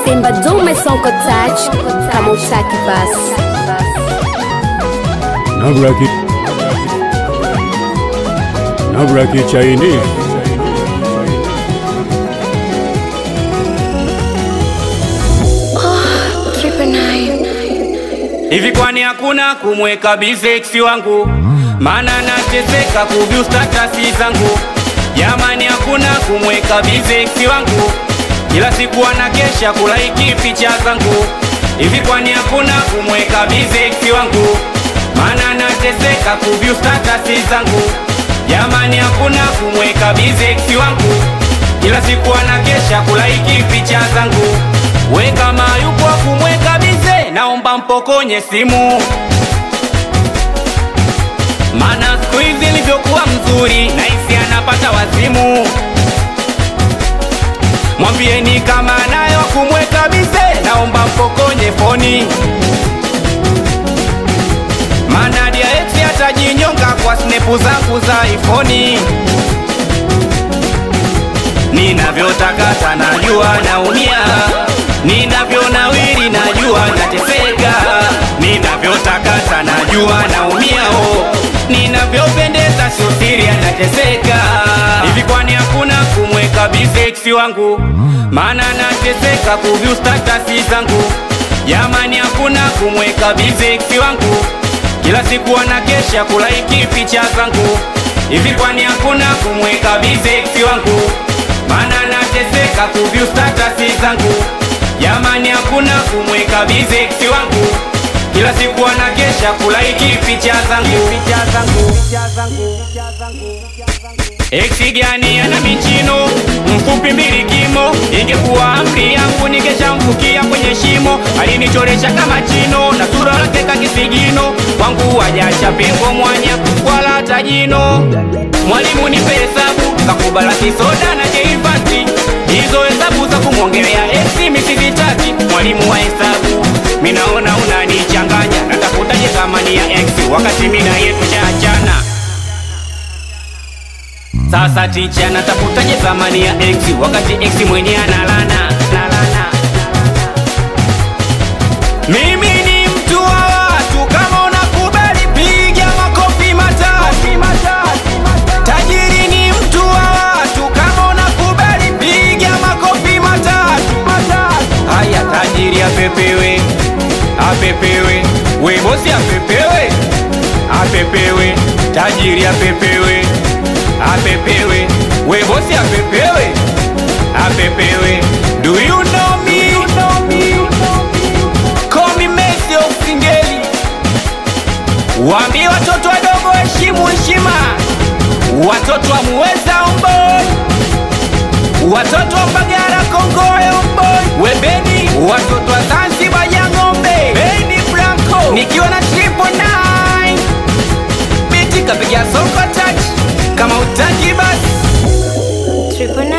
Temba dume sonko touch kama utaki basi. Nabraki Nabraki Chinese Hivi kwani hakuna kumweka bizeksi wangu? Maana nateseka kuvyu statasi zangu. Jamani, hakuna kumweka bizeksi wangu, kila siku anakesha kulaiki picha zangu. Hivi kwani hakuna kumweka bizeksi wangu? Maana nateseka kuvyu statasi zangu. Jamani, hakuna kumweka bizeksi wangu, kila siku anakesha kulaiki picha zangu. We kama yupo wa kumweka bize, naomba mpokonye simu, mana siku hizi ilivyokuwa mzuri, naisi anapata wazimu. Mwambieni kama nayo wa kumweka bize, naomba mpokonye foni, mana dia ex atajinyonga kwa snepu zangu za ifoni. Ninavyotakata najua naumia, ninavyonawiri najua nateseka, ninavyotakata najua naumia, oh, ninavyopendeza sio nateseka. Hivi kwani hakuna kumweka bizeksi wangu? Maana nateseka kuvyu statasi zangu. Jamani, hakuna kumweka bizeksi wangu, kila siku anakesha kulaiki picha zangu. Hivi kwani hakuna kumweka bizeksi wangu? Maana nateseka kuvyu statasi zangu. Jamani, hakuna kumweka bizeksi wangu, kila siku anakesha kulaiki picha zangu. Picha zangu. Picha zangu. Eksi gani ana michino mfupi mbili kimo, ingekuwa amri yangu ningeshamfukia kwenye shimo. Alinichoresha kama chino na sura lake kakisigino, kwangu wajacha pengo mwanya wala hata jino. Mwalimu nipe hesabu kakubala kisoda na keifati, hizo hesabu za kumwongelea eksi misizitaki. Mwalimu wa hesabu minaona unanichanganya, natafutaje thamani ya eksi wakati mina yetu chaachana sasa ticha natafutaje thamani ya x wakati x mwenye analana nalana. Mimi ni mtu wa watu, kama unakubali piga makofi matatu. Tajiri ni mtu wa watu, kama unakubali piga makofi matatu. Haya, tajiri apepewe, apepewe, we bosi apepewe, apepewe, tajiri apepewe apepewe we bosi apepewe apepewe do you know me call me Messi of Singeli waambie watoto wadogo heshimu heshima watoto wa muweza omboi watoto wa Mbagara Kongoe omboi webeni watoto wa Zanzibar ya ng'ombe Beni Blanco nikiwa na triple nine biti kapiga soko touch kama utaki basi Triple